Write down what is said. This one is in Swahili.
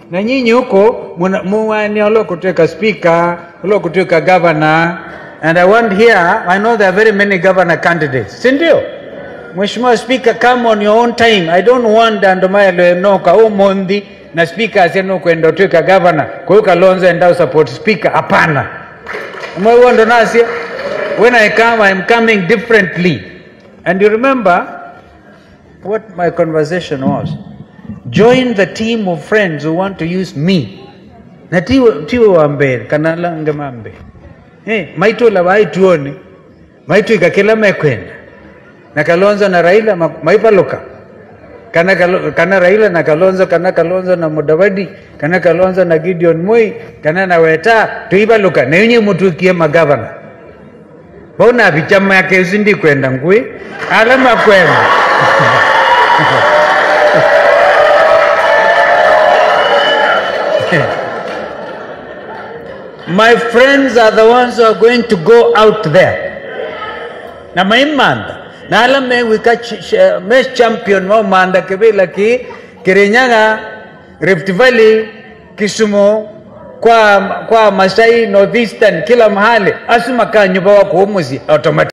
na nyinyi huko muwania ulokutwika speaker ulokutwika governor and I want here I know there are very many governor candidates si ndio Mheshimiwa Speaker come on your own time I don't want andomaelo enoka umuthi na speaker asieno kwenda utwika governor kwa hiyo Kalonzo enda support speaker hapana mwewo ndo nasio when I come I'm coming differently and you remember what my conversation was join the team of friends who want to use me na tiwe, tiwe wa mbere kana lange mambe hey, maitu la waituone maitu ikakila mekwenda na Kalonzo na Raila ma- maipaluka kana, Kalo- kana Raila na Kalonzo kana Kalonzo na Mudavadi kana Kalonzo na Gideon Moi kana na Weta tuipaluka na yunye mutukie magavana bona bichama yake usindi kwenda ngui alama kwenda My friends are the ones who are going to go out there. Na maimanda na ala me wika ch- ch- mes champion mo manda kibila ki Kirinyaga, Rift Valley, Kisumu kwa kwa Masai Northeastern kila mahali asuma ka nyumba wako umuzi automatic